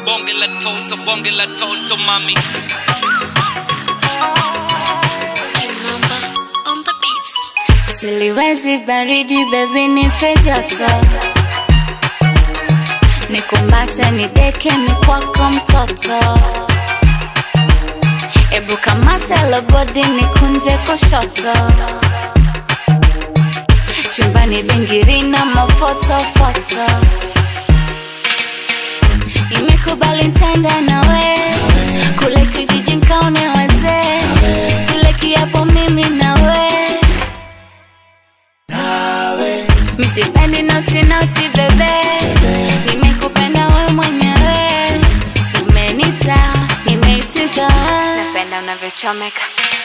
bonge la toto bonge la toto mami Kimamba on the beats. Siliwezi baridi baby nipe joto Nikumbate nideke mikwako mtoto Ebu kamate lobodi nikunje kushoto Chumbani bingiri na mafotofoto Nimekubali ntenda nawe Kule kijiji nkaone wazee Tule kiapo mimi nawe Misipendi noti noti bebe Nimekupenda we mwenyewe Sumenita nimeitika Napenda unavyochomeka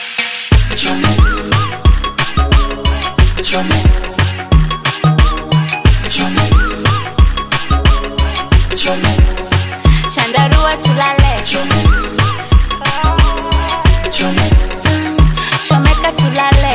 Chandarua tulale Chomeka tulale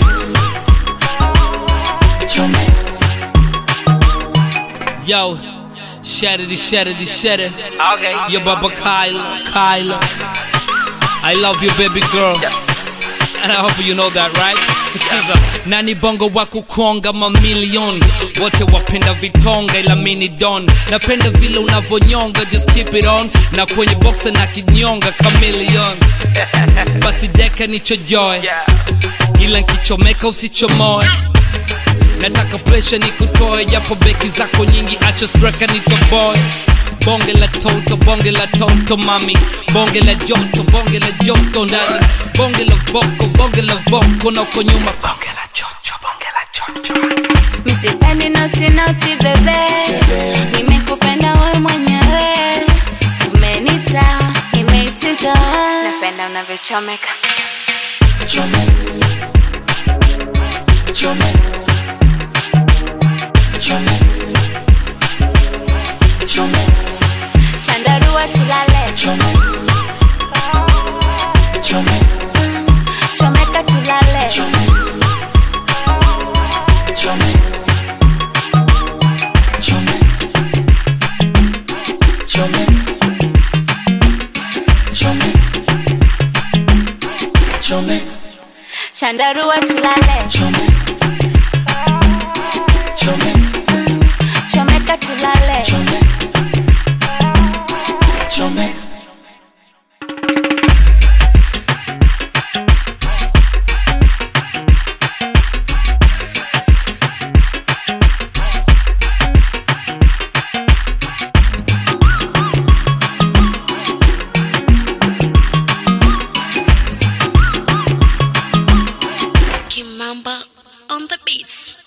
yo shatter it shatter it shatter okay yo baba Kyla Kyla I love you baby girl and I hope you know that right Sikiza, nani bongo wa kukonga mamilioni wote wapenda vitonga ila mini don napenda vile unavyonyonga just keep it on na kwenye boxa na kinyonga chameleon basi deka nichojoe ila nkichomeka usichomoe nataka presha nikutoe japo beki zako nyingi acha streka nitoboe bonge la toto bonge la toto mami bonge la joto bonge la joto ndani bonge la voko bonge la voko na uko nyuma bonge la chocho bonge la chocho Misipendi noti noti bebe Nimekupenda we mwenyewe Sumenita nimeitika Napenda unavyochomeka Chandarua tulale Chomeka tulale Chandarua tulale Chomeka tulale Kimamba on the beats.